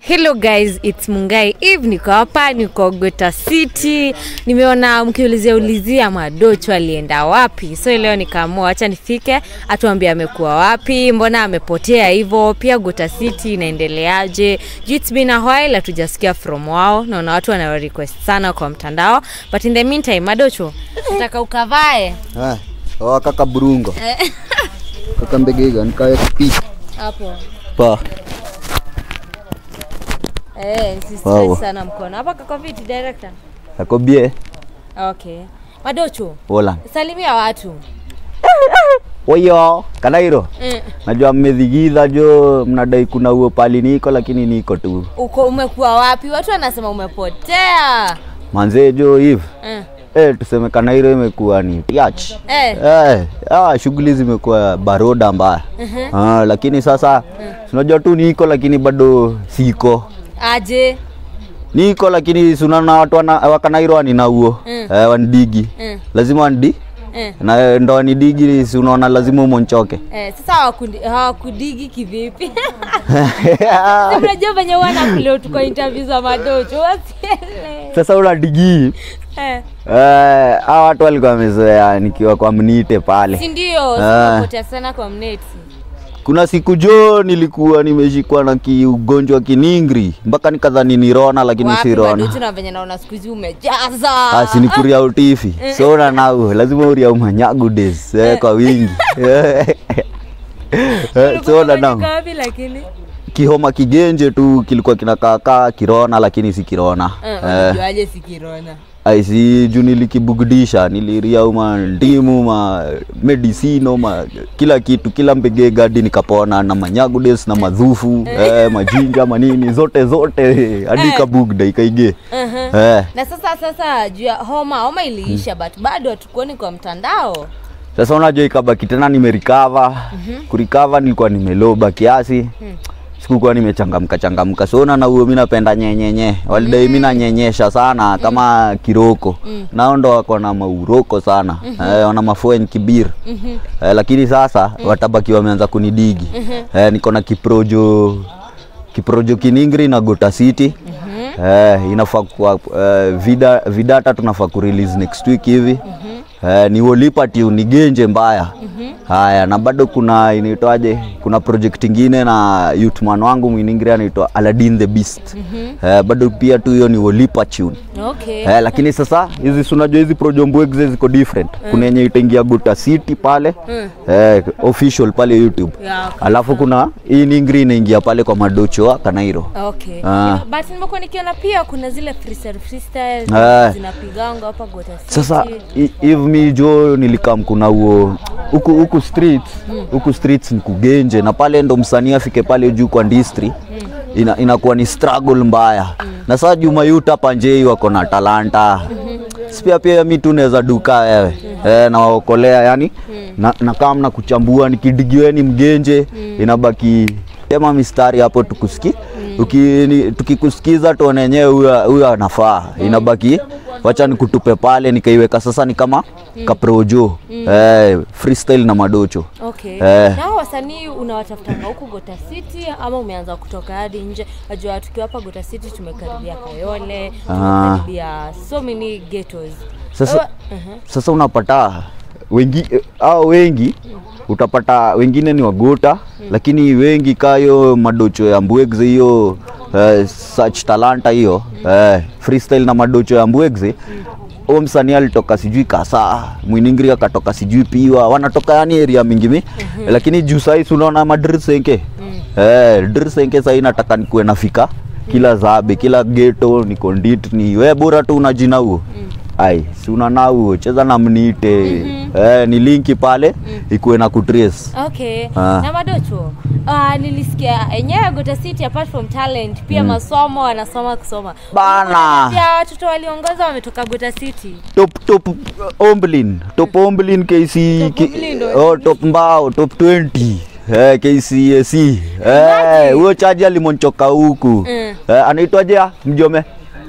Hello guys, it's Mungai Eve, niko hapa, niko Gota City. Nimeona mkiulizia ulizia Madocho alienda wapi, so leo nikaamua acha nifike atuambie amekuwa wapi, mbona amepotea hivyo, pia Gota City inaendeleaje. Juu it's been a while hatujasikia from wao, naona watu wana request sana kwa mtandao, but in the meantime, Madocho nataka ukavae Ah, oh, kaka burungo kaka mbegega nikawe kupika hapo pa eh, si stress Wow. sana mkono hapa. Kako viti director? akobie Okay, Madocho Hola. salimia watu Oyo, Kanairo. mm. Najua mmedhigidha jo, mnadai kuna huo pali niko lakini niko tu. uko umekuwa wapi? Watu wanasema umepotea. Manzee jo hivi. Mm. Eh, tuseme Kanairo imekuwa ni tiach. Eh. Eh, ah, shughuli zimekuwa baroda mbaya. Ah, lakini sasa unajua tu niko lakini bado siko. Aje. Niko lakini sunana watu wana, wa Kanairo wanina huo. Mm. Eh, wanidigi. Mm. Lazima wanidi. Eh. Na ndo wanidigi si unaona lazima umonchoke. Eh, sasa hawakundi- hawakudigi kivipi? Si Unajua venye huwa nakuleo tuko interview za Madocho wasiele. Sasa unadigi Eh. Eh, hawa watu walikuwa wamezoea nikiwa kwa mnite pale. Si ndio? Ah. Umepotea sana kwa mneti. Kuna siku jo nilikuwa nimeshikwa na kiugonjwa kiningri mpaka nikadhani ni Rona lakini Wapi si Rona. Madocho na venye naona siku hizi umejaza. Ah, si ni kuria utifi. So na nau lazima uria umanyagu days eh, kwa wingi. Eh, so na nau Ulikuwa wapi lakini? kihoma kigenje tu kilikuwa kinakaakaa kirona lakini si kirona. Eh, Eh, unajuaje si kirona? aisi juu nilikibugudisha niliria uma ndimu ma medicino ma kila kitu kila mbege gadi nikapona na manyagudes na madhufu eh, majinja manini zote zote hadi Eh. kabugda ikaige Mhm. eh. na sasa sasa juu ya homa homa iliisha but bado hatukuoni kwa mtandao Sasa unajua ikabaki tena nimerikava kurikava nilikuwa nimeloba kiasi sikukuwa nimechangamka changamka so na huo mi napenda nyenyenye walidai mi nanyenyesha sana kama kiroko nao ndo wako na mauroko sana eh, wana mafuen kibir eh, lakini sasa watabaki wameanza kunidigi eh, niko na kiprojo kiprojo kiningri na gota city eh, inafaa kwa eh, vida, vidata tunafaa kurelease next week hivi eh, ni wolipa tune ni genje mbaya haya na bado kuna inaitwaje kuna project ingine na youthman wangu mwiningri anaitwa Aladdin the Beast eh, bado pia tu hiyo ni wolipa tune okay Eh, lakini sasa hizi si unajua hizi projombuexe ziko different kuna yenye itaingia Gota City pale eh, official pale YouTube Yeah, okay. alafu kuna hii ningri inaingia pale kwa madocho wa Kanairo okay Ah. but nimekuwa nikiona pia kuna zile freestyle freestyle Ah. zinapiganga hapa Gota City sasa hi- hivi mi jo nilikam kuna huo huku huku streets huku streets ni kugenje na pale ndo msanii afike pale juu kwa ndistri ina, inakuwa ni struggle mbaya na sasa Juma Youth hapa njei wako na talanta sipia pia mi tu naweza duka wewe eh, nawaokolea yani na, na kama na kuchambua nikidigiweni mgenje inabaki tema mistari hapo tukusiki Uki- tukikusikiza tuone yenyewe huyo huyo anafaa inabaki wacha nikutupe pale nikaiweka sasa ni kama kaprojo eh, freestyle na madocho okay Eh. na hao wasanii unawatafutanga huku Gota City ama umeanza kutoka hadi nje najua tukiwa hapa Gota City tumekaribia Kayole tumekaribia so many ghettos Sasa- Wewe- Mhm. sasa unapata wengi au wengi utapata wengine ni wagota lakini wengi kayo madocho ya mbwegze hiyo eh, such talanta hiyo eh, freestyle na madocho ya mbwegze huo msanii alitoka sijui kasa mwiningri akatoka sijui piwa wanatoka yani area mingi mi lakini juu sahii si unaona madrisenke eh, drisenke sahii nataka nikuwe nafika kila zabe kila geto niko ndit ni we bora tu una jina huo ai si unana huo cheza na mnite eh, ni linki pale ikuwe na kutrace Okay. Ah. Na Madocho, uh, nilisikia enyewe Gota City apart from talent pia masomo wanasoma kusoma. Bana. Pia watoto waliongoza wametoka Gota City. top top uh, omblin top omblin KC Top ki- Omblin ndo oh, top mbao top 20 Eh, KCSE eh, huyo chaji alimonchoka huku Mm. eh, anaitwaje ah, mjome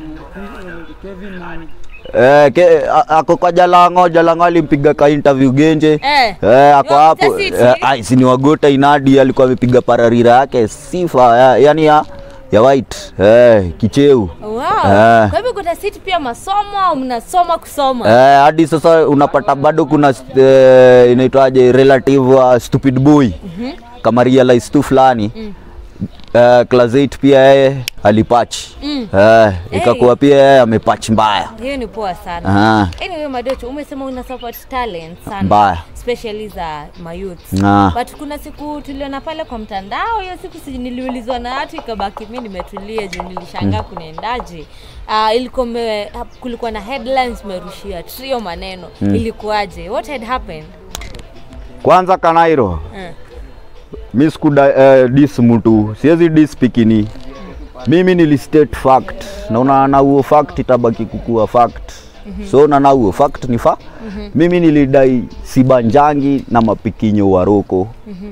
Eh, ke, a- ako kwa Jalango, Jalango alimpiga ka interview Genje. Eh. Eh, ako Ni wa hapo. Gota City? Eh, ai, si ni wagota inadi alikuwa amepiga pararira yake sifa ya, yani ya ya white eh, kicheu Wow. Eh. Kwa hivyo Gota City pia masomo au mnasoma kusoma? Eh, hadi sasa unapata bado kuna eh, inaitwaje relative wa stupid boy kama realize tu fulani eh, class 8 pia yeye alipatch Mm. eh, ikakuwa pia yeye amepatch mbaya Hiyo ni poa sana. Ah, Anyway, Madocho, umesema una support talent sana. mbaya especially za mayouth. Ah. But kuna siku tuliona pale kwa mtandao, hiyo siku si niliulizwa na watu ikabaki mimi nimetulia juu nilishangaa kunaendaje. Uh, ilikuwa me, kulikuwa na headlines merushia trio maneno ilikuwaje? What had happened? kwanza kanairo Mm. mi sikuda eh, dis mtu siwezi dis pikini mimi nilistate fact naona na huo fact itabaki kukua fact so na na huo fact ni fa mimi nilidai sibanjangi na mapikinyo waroko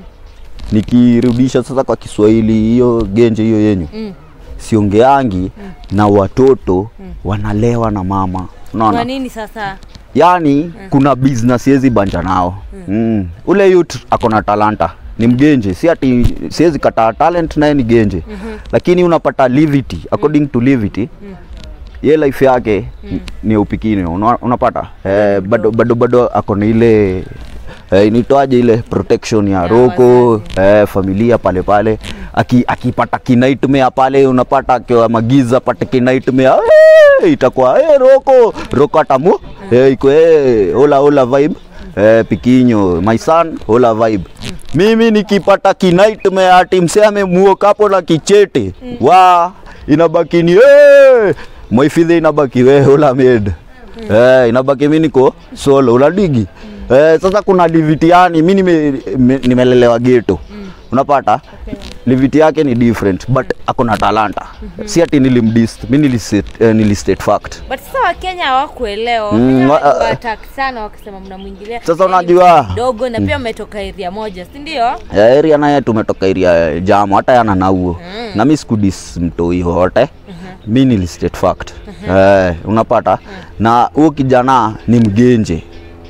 nikirudisha sasa kwa kiswahili hiyo genje hiyo yenyu Mm. siongeangi na watoto wanalewa na mama unaona Kwa nini sasa? yani kuna business siwezi banja nao mm. ule youth ako na talanta ni mgenje si ati siwezi kataa talent naye ni genje lakini unapata livity according to livity ye life yake ni upikini una, unapata eh, bado bado bado ako na ile eh, inaitwaje ile protection ya Ya roko eh, familia pale pale Aki, akipata kinaitmea pale unapata akiwa magiza pate kinaitmea eh, itakuwa eh, roko roko atamu eh, iko eh, ola ola vibe eh, pikinyo my son ola vibe mimi nikipata kinaitmea ati msee amemuoka hapo na kichete wa inabaki ni eh, moifidhe inabaki we ola med eh, inabaki mi niko solo uladigi eh, sasa kuna livitiani mi nime- me- nimelelewa geto unapata liviti yake ni different but ako na talanta si ati nilimdis mi nilistate, eh, nilistate fact But sasa Wakenya hawakuelewa. Mm, Wakenya wa- walikuwa attack sana wakisema mnamwingilia. Sasa Yaani unajua- dogo na pia mmetoka area moja, si ndio? Ya area naye tumetoka area jamo hata yana nauo na mi sikudis mtoi wote mi nilistate fact eh, unapata na huo kijana ni mgenje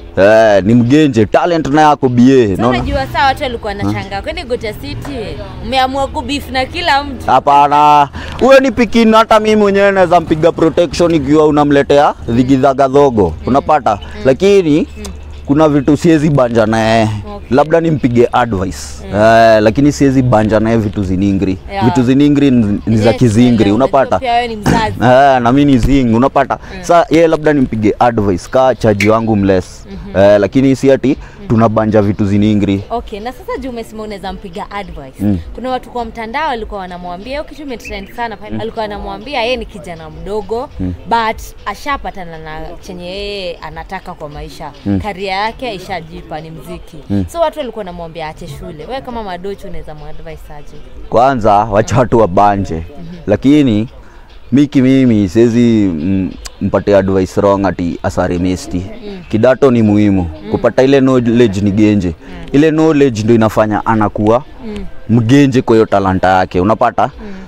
eh, ni mgenje talent naye ako bie Sasa naona unajua saa watu walikuwa wanashangaa kwani Gota City umeamua kubif na kila mtu. Hapana, huyo ni pikini. Hata mimi mwenyewe naweza mpiga protection ikiwa unamletea dhigidhaga dhogo, unapata lakini kuna vitu siwezi banja naye Okay. labda nimpige advice eh, lakini siwezi banja naye vitu ziningri Yeah. vitu ziningri ni ni za Yes, kizingri naelewa. unapata Pia wewe ni mzazi. Eh, na mimi ni zing unapata sa yeye labda nimpige advice ka chaji wangu mless eh, lakini si ati tunabanja vitu ziningri Okay, na sasa juu umesema unaweza mpiga advice. Kuna watu kwa mtandao walikuwa wanamwambia hiyo kitu imetrend sana pale. Alikuwa anamwambia yeye ni kijana mdogo but ashapatana na chenye yeye anataka kwa maisha. Karia yake ishajipa ni mziki. So watu walikuwa wanamwambia aache shule. Wewe kama madocho unaweza muadvise aje? kwanza wacha watu wabanje lakini miki mimi siwezi mm, mpate advice wrong ati asare mesti kidato ni muhimu kupata ile knowledge ni genje ile knowledge ndio inafanya anakuwa mgenje kwa hiyo talanta yake unapata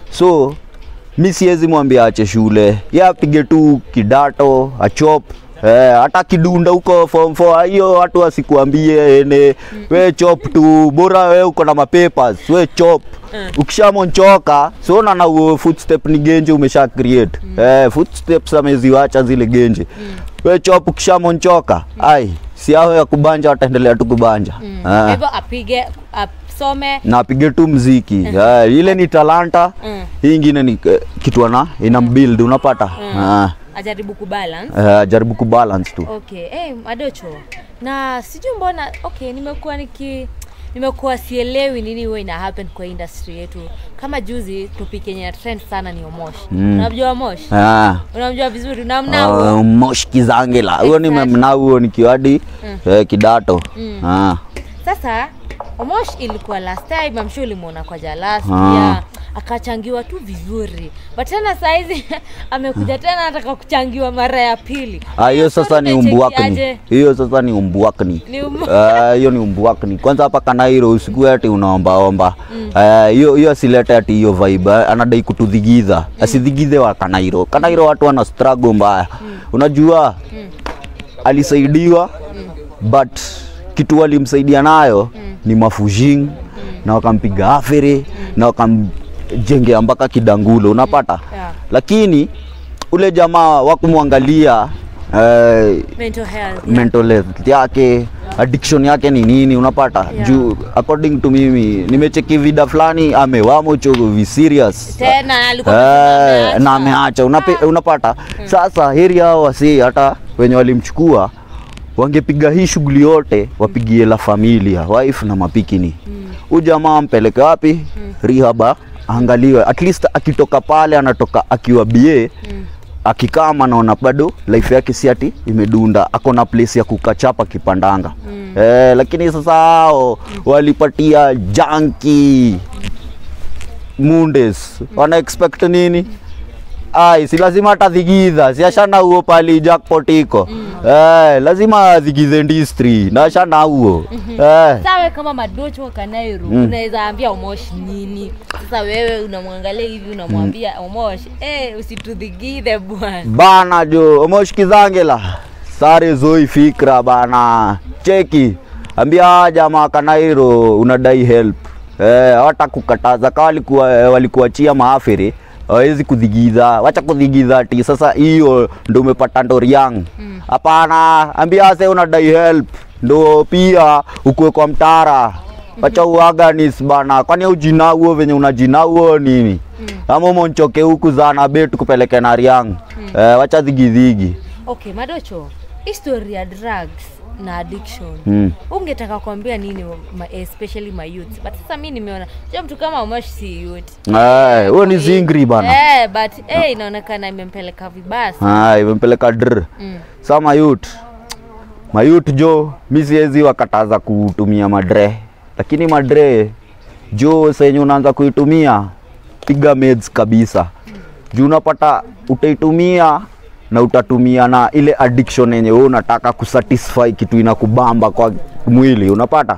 so mi siwezi mwambia ache shule ye apige tu kidato achop Eh, hata kidunda huko form 4 hiyo watu wasikuambie ene we chop tu bora we uko na mapapers we chop ukishamonchoka siona na huo footstep ni genje umesha create eh, footsteps ameziwacha zile genje we chop ukishamonchoka ai si hao ya kubanja wataendelea tu kubanja Kwa eh hivyo apige asome na apige tu mziki yeah, ile ni talanta Mm. hii ingine ni eh, kitu ana ina build unapata Ah, ajaribu kubalance. eh, jaribu kubalance tu Okay, hey, Madocho. Na sijui mbona okay, nimekuwa niki nimekuwa sielewi nini huwa ina happen kwa industry yetu. Kama juzi topic yenye trend sana ni Omosh. Mm. Unamjua Omosh? Ah, Unamjua vizuri? Unamna huo? uh, mosh kizangela huyo Exactly. nimemna huo nikiwadi eh, kidato Ah, Sasa Omosh ilikuwa last time, I'm sure ulimuona kwa Jalas Ah. pia akachangiwa tu vizuri, but tena saizi amekuja tena anataka kuchangiwa mara ya pili. ah, hiyo sasa ni umbuakni Umechekiaje? hiyo sasa ni umbuakni Ni umbu- Ah, hiyo ni umbuakni kwanza hapa kanairo usiku ati unaombaomba Ah, hiyo hiyo asilete ati hiyo vibe ah, anadai kutudhigidha asidhigidhe wa kanairo kanairo watu wana struggle mbaya unajua alisaidiwa but kitu walimsaidia nayo ni mafujing na wakampiga afere na wakam jengea mpaka kidangulo unapata Yeah. lakini ule jamaa wakumwangalia eh, Mental health. mental health yake addiction yake ni nini unapata Yeah. juu according to mimi nimecheki vida fulani amewamo chovi serious Tena alikuwa Eh, amesema na ameacha. ameacha unape, unapata sasa heri hao wasi hata wenye walimchukua wangepiga hii shughuli yote wapigie la familia wife na mapikini huyu jamaa ampeleke wapi rehaba angaliwe at least akitoka pale anatoka akiwa ba akikaa anaona bado life yake si ati imedunda ako na place ya kukachapa kipandanga eh, lakini sasa hao walipatia janki mundes wana expect nini ai si lazima atadhigidha si ashana huo pali jackpot iko eh, lazima adhigize ndistri na ashana huo eh. sawe kama madocho kanairu Mm. unaweza ambia umoshi nini sasa wewe unamwangalia hivi unamwambia umoshi eh usitudhigidhe bwana bana jo omoshikizangela sare zoi fikra bana cheki ambia jamaa kanairo unadai help eh, hata kukataza ka walikuwa walikuachia maafiri hawezi kudhigiza wacha kudhigiza ati sasa hiyo ndo umepata ndoriang hapana ambia se unadai help ndo pia ukuwe kwa mtara wacha uaganis bana kwani ujinauo venye unajinauo nini ama umonchoke huku zana betu kupeleke na riang eh, wacha dhigidhigi okay madocho history ya drugs na addiction mm. ungetaka kuambia nini ma, especially my youth but sasa mi nimeona ja mtu kama umoshi si youth Eh, huyo ni zingri bana eh, but eh, inaonekana imempeleka vibaya sana. Ah, imempeleka dr mm. sa mayut mayut jo mi siwezi wakataza kutumia madre lakini madre jo senye unaanza kuitumia piga meds kabisa juu unapata utaitumia na utatumia na ile addiction yenye wewe unataka kusatisfy kitu inakubamba kwa mwili unapata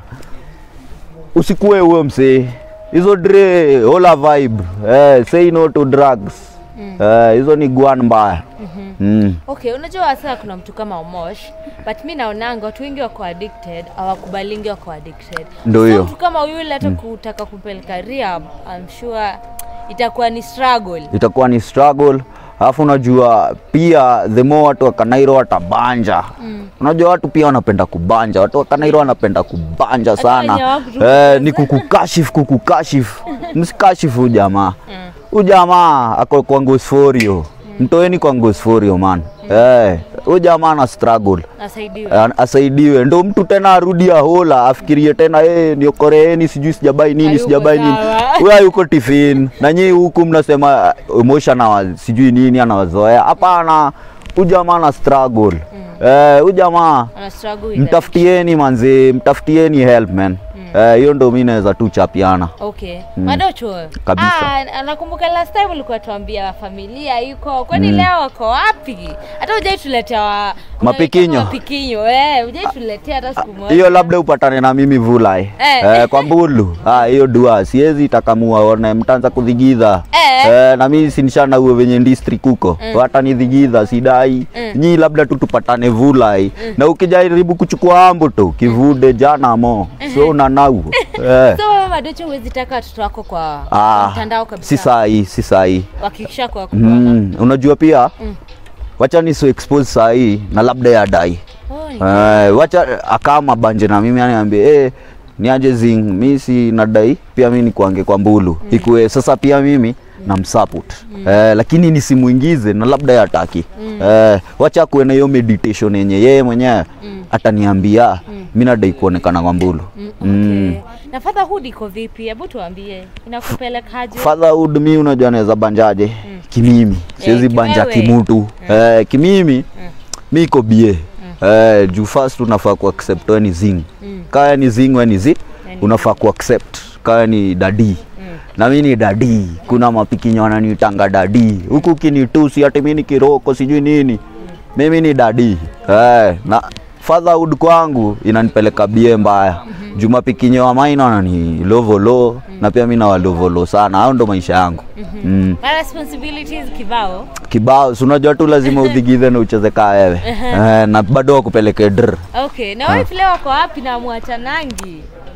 usikue huo msee hizo dre hola vibe eh, say no to drugs eh, hizo ni gwan mbaya mm. okay unajua sasa kuna mtu kama umosh but mi naonanga watu wengi wako addicted hawakubalingi wako addicted Ndio so hiyo. mtu kama yule hata kutaka kumpeleka rehab I'm sure itakuwa ni struggle itakuwa ni struggle alafu unajua pia the more watu wa Kanairo watabanja mm. unajua watu pia wanapenda kubanja watu wa Kanairo wanapenda kubanja wenye sana hawakutu- eh, ni kukukashifu kukukashifu msikashifu huyu jamaa huyu jamaa ako kwa ngosforio mtoeni kwa ngosforio man eh, huyu jamaa ana struggle asaidiwe An- asaidiwe ndo mtu tena arudi ahola afikirie tena eh, niokoreeni sijui sijabai nini Hayuko sijabai nini sawa. huyo hayuko tifin na nyii huku mnasema uh, emotion awa sijui nini anawazoea hapana huyu jamaa ana struggle eh, huyu jamaa ana struggle with mtafutieni manzi mtafutieni help man Eh, hiyo ndo mi naweza tu chapiana Okay. Madocho. Kabisa. Ah, nakumbuka last time ulikuwa tuambia familia iko. Kwani leo wako wapi? Hata hujai tuletea wa Mapikinyo. Mapikinyo. Eh, hujai tuletea hata siku moja. hiyo labda upatane na mimi vulai Eh. eh, kwa mbulu Ah, hiyo dua siwezi takamua one mtaanza kudhigidha Eh. eh, na mimi sinishana uwe venye district huko mm. hata nidhigidha sidai Mm. nyi labda tu tupatane vulai na ukijaribu kuchukua ambu tu kivude jana mo so unanau eh. So wewe Madocho huwezi taka watoto wako kwa, kwa ah, mtandao kabisa. si sahi si sahi Wakikisha kwa mm. unajua pia Mm. wacha niso expose sahii na labda yadai Oh, ni- Eh, wacha akama banje na mimi aniambie eh, niaje zing mi si nadai pia mi nikuange kwa mbulu mm. ikuwe sasa pia mimi namsupport mm. eh, lakini nisimuingize na labda yataki mm. eh, wacha kuwe na hiyo meditation yenye yeye mwenyewe Mm. ataniambia mm. mi nadai kuonekana kwa mbulu Mm, Mm. okay. Na fatherhood iko vipi? Hebu tuambie. Inakupelekaje? fatherhood mi unajua naweza banjaje kimimi siwezi Eh, banja kiwewe. kimutu eh, kimimi mi iko bie eh, juu first unafaa ku accept we ni zing Mm. kaya ni zing we ni zi Yani. unafaa ku accept kaya ni dadi Mm. na mi ni dadi kuna mapikinyo wananiitanga dadi huku kinitusi ati mi ni kiroko sijui nini mimi ni dadi eh, na fatherhood kwangu inanipeleka bie mbaya juu mapikinyo wa maina wanani lovolo na pia mi nawalovolo sana hao ndo maisha yangu mm. Ma responsibilities kibao. kibao si unajua tu lazima udhigidhe na ucheze kaa wewe eh, na bado wakupeleke dr Okay. Na wife leo wako wapi na mwachanangi?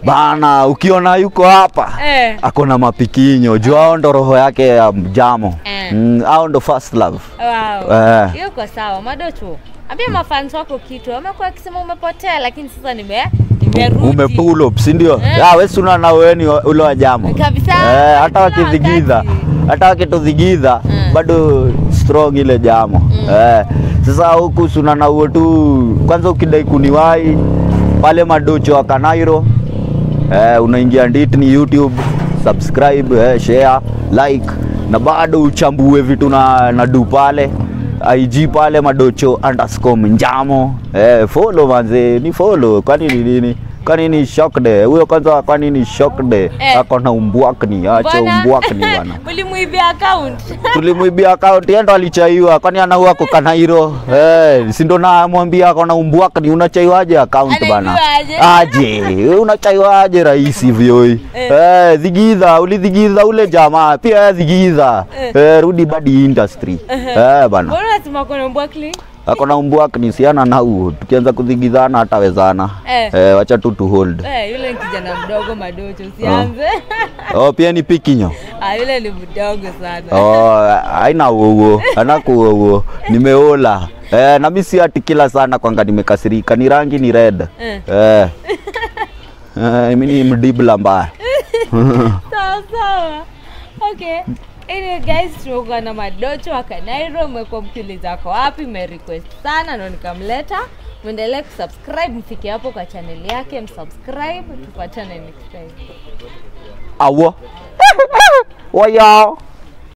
bana ukiona yuko hapa Eh. ako na mapikinyo juu hao ndo roho yake ya mjamo Eh. mm, hao ndo first love Wow. Eh. Hiyo iko sawa. Madocho. Ambia mafans wako kitu. Wamekuwa wakisema umepotea lakini sasa nime nimerudi. umepull up si ndio Eh. ya wewe si unaona wewe ni wa- ule wa jamo Kabisa. eh, hata Kila wakidhigidha wakati. hata wakitudhigidha Mm. bado strong ile jamo eh, sasa huku si unaona huo tu kwanza ukidai kuniwai pale madocho wa Kanairo eh, unaingia nditni YouTube subscribe eh, share like na bado uchambue vitu na, na du pale IG pale madocho underscore njamo eh, follow manze ni follow kwani ni nini kwani ni shocked huyo kwanza kwani ni shocked Eh. ako na umbwakni acha Mbona? umbwakni bana Ulimuibia account. tulimwibia account yendo alichaiwa kwani anaua kwa Kanairo eh si ndo namwambia ako na umbwakni unachaiwaje account bana Anaibiwaje? aje unachaiwaje rahisi hivyo Eh. eh dhigidha ulidhigidha ule jamaa pia yeye dhigidha Eh. eh rudi badi industry eh bana Mbona unasema kuna mbwakli? ako na umbwakni siana na huo tukianza kudhigidhana hatawezana Eh. eh wacha tu tu hold Eh, yule ni kijana mdogo Madocho, usianze. oh pia ni pikinyo Ah, yule ni mdogo sana. Oh, haina uo anakuo uo nimeola eh, na mimi si ati kila sana kwanga nimekasirika ni rangi ni red Eh. eh. Eh, mimi ni mdibla mbaya sawa sawa okay Anyway guys tumekuwa na madocho wa Kanairo, mmekuwa mkiuliza ako wapi, mmerequest sana ndo nikamleta. Mwendelee kusubscribe, mfike hapo kwa channel yake, msubscribe, tupatane next time. awo wayao